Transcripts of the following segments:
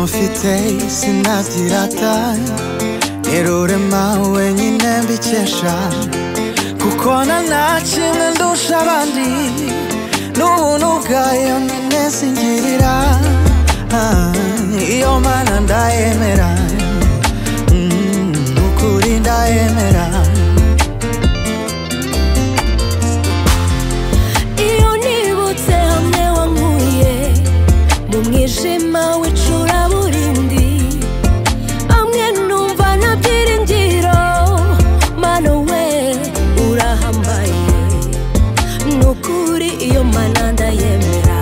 mfite isi ntabyirata nterure mawe wenyine mbikesha kuko nta na kimwe ndusha abandi n'ubuntu bwayo nyine zingirira Ah, iyo mana ndayemera Mm, ukuri ndayemera iyo nibutse hamwe wankuye mu mwijima w'icuraburindi hamwe numva nta byiringiro mano we urahambaye nukuri iyo mana ndayemera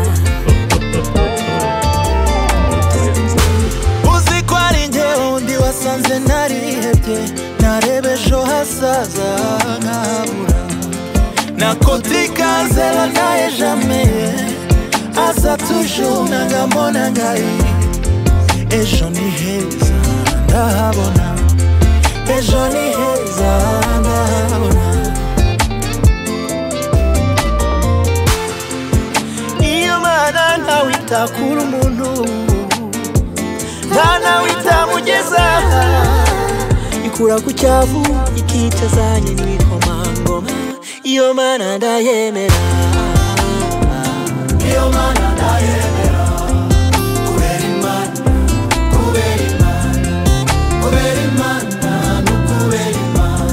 uzi ko ari njye undi wasanze narihebye nareba ejo hasaza nkabura nakotikazela naye jame asa tuju nangambona ngai ejo ni heza ndahabona ejo ni heza ndahabona niyo mana ntawita kuri umuntu nta nawitamugeza ikura ku cyavu ikica zanye n'ikomangoma iyo mana ndayemera iyo mana ndayemera kubera imana kubera imana kubera imana no kubera imana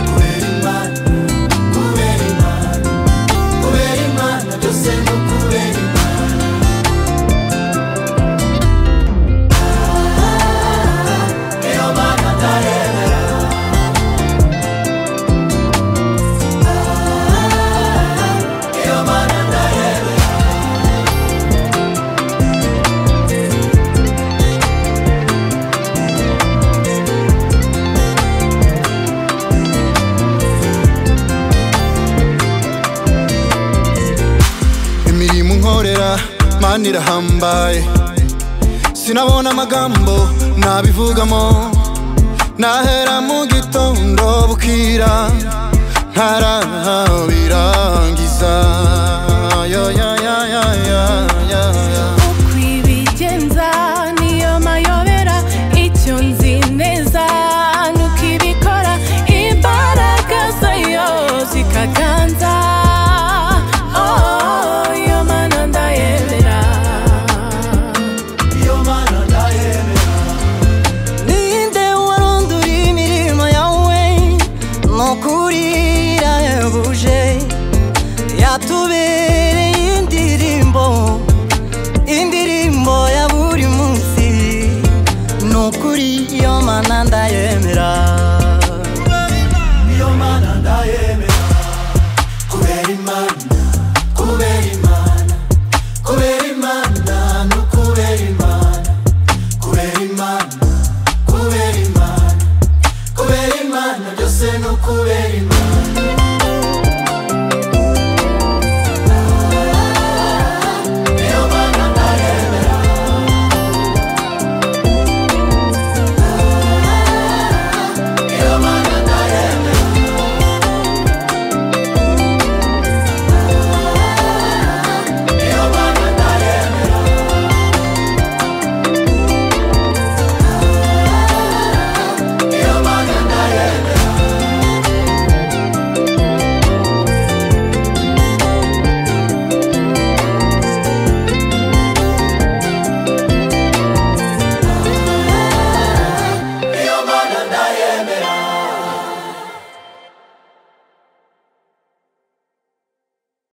kubera imana kubera imana kubera imana byose no kubera imana iyo mana ndayemera iyo mana ndayemera imirimo unkorera mana irahambaye sinabona amagambo nabivugamo nahera mu gitondo bukira ntarabirangiza Ya, ya, ya, ya, ya, ya, ya. uko ibigenza niyo mayobera icyo nzi neza nuko ibikora imbaraga zayo zikaganza Oh, iyo mana ndayemera ninde warondura imirimo yawe mukurira yabuje yatubereye indirimbo